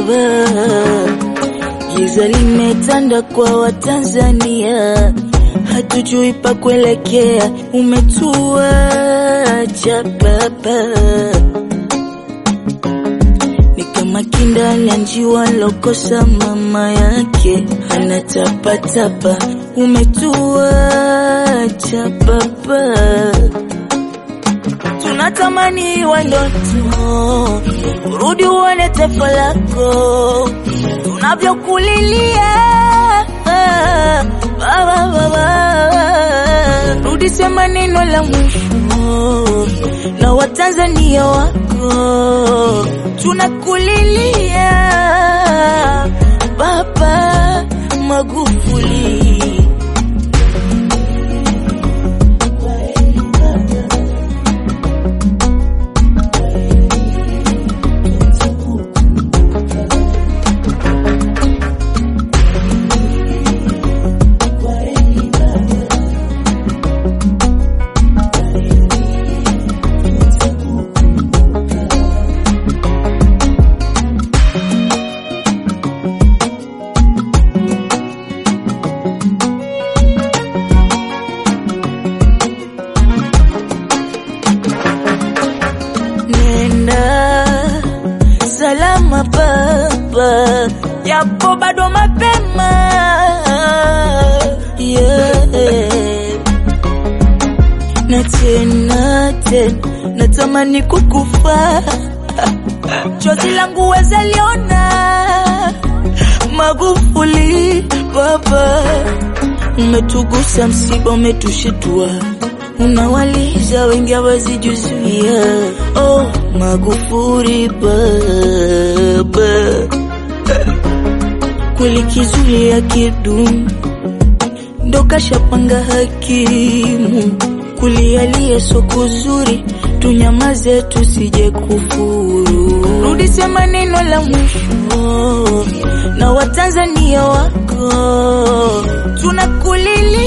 baba, giza limetanda kwa Watanzania, hatujui pa kuelekea, umetuacha baba ni kama kinda la njiwa lokosa mama yake anatapatapa, umetuacha baba, tunatamani wa ndoto urudi uone taifa lako tunavyokulilia baba, baba, rudi sema neno la mwisho na Watanzania wako tunakulilia Baba Magufuli. Nenda salama baba, japo bado mapema yeah. Na tena tena natamani kukufa, chozi langu weza liona. Magufuli baba, umetugusa, msiba umetushitua unawaliza wengi hawazijuzuia. Oh, Magufuli baba, kweli kizuri ya kidumu ndo kashapanga hakimu, kulialia so kuzuri, tunyamaze tusije kufuru. Rudi sema neno la mwisho na Watanzania wako tunakulilia